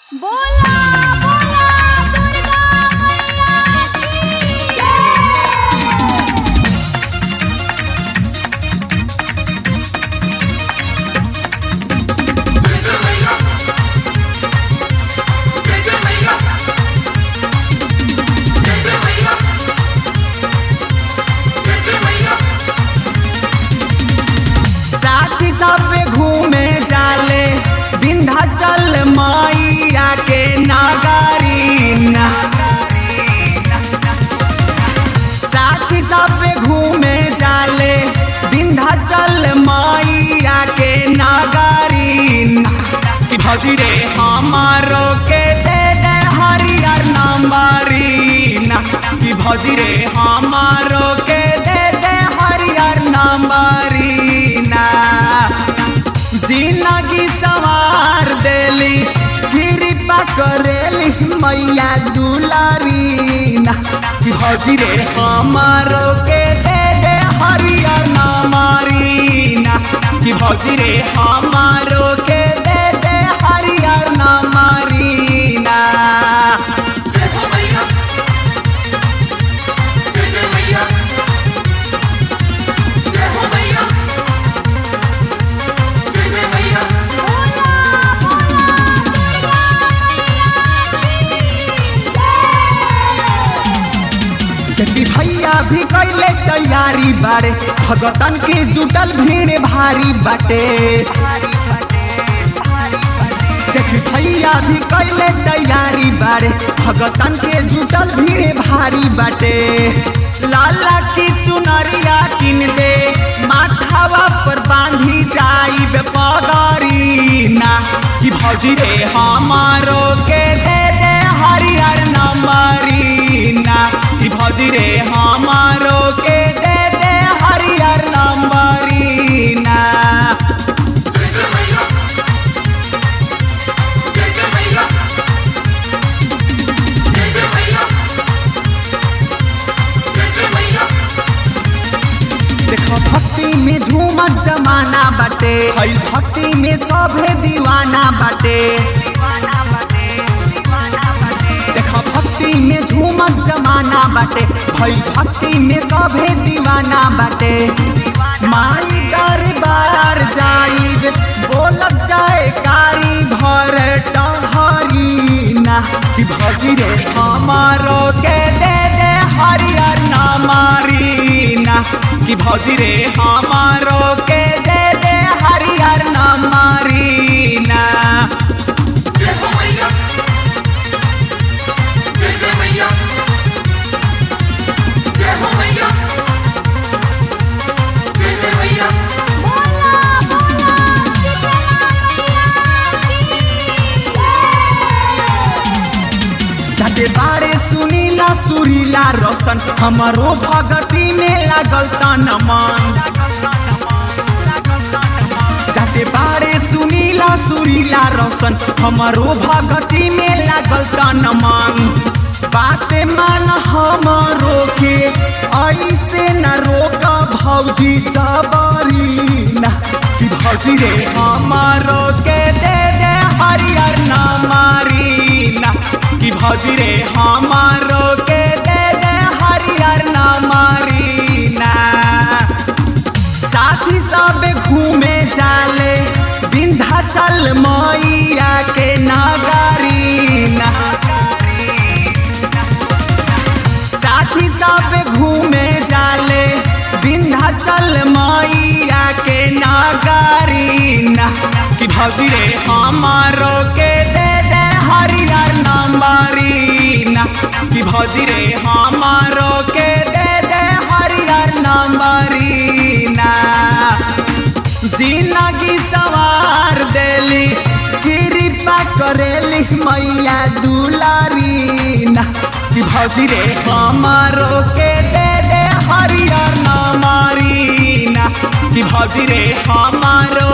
बोला बोला दुर्गा मैया की जय साथी सब घूमे जाले विंध्याचल मैया के नगरी ना साथी सब घूमे जाले विंध्याचल मैया के नगरी ना कि भौजी रे हमारो के दे दे हरियर नंबरी ना कि भौजी रे हमारो के दे दे हरियर नंबरी ना जिंदगी सवार देली कृपा करेली मैया दुलारी ना कि भौजी रे हमारो के दे दे हरियर नंबरी ना कि भौजी रे हमारो के दे दे हरियर नंबरी ना जति भैया भी कैले तैयारी बारे भगतन के जुटल भीड़ भारी बाटे जति भैया भी कैले तैयारी बारे भगतन के जुटल भीड़ भारी बाटे लाला की चुनरिया किन दे माथावा पर बांधी जाई पगरी ना कि भौजी रे हमारो के दे दे हरियर नंबरी ना कि भौजी रे हमारो के दे दे हरियर नंबरी ना देखो भक्ति में झूमत जमाना बाटे हई भक्ति में सभे दीवाना बाटे देखो भक्ति में झूमत जमाना बाटे हई भक्ति में सभे दीवाना बाटे माई दरबार जाइब बोलत जाए कारी भर टहरी ना कि भौजी रे हमारो के दे दे हरियर नामारी ना कि भौजी रे हमारो के दे दे हरियर नामारी ना बोला बोला शीतला मैया की जाते बारे सुनीला सुरीला रोशन हमारो भगती में लागल तन मन जाते बारे सुनीला सुरीला रोशन हमारो भगती में लागल तन मन बाते मान हमारो के ऐसे न रोक भौजी जबरी ना कि भौजी रे हमारो के दे दे हरियर नामारी ना कि भौजी रे हमारो के दे दे हरियर नामारी ना साथी सब घूमे जाले विंध्याचल मैया के नगरी ना साथी सब घूमे जाले विंध्याचल मैया के नगरी ना कि भौजी रे हमारो के दे दे हरियर नंबरी ना कि भौजी रे हमारो के दे दे हरियर नंबरी ना जिंदगी सवार देली कृपा करेली मैया दुलारी ना कि भौजी रे हमारो के दे दे हरियर नंबरी ना कि भौजी रे हमारो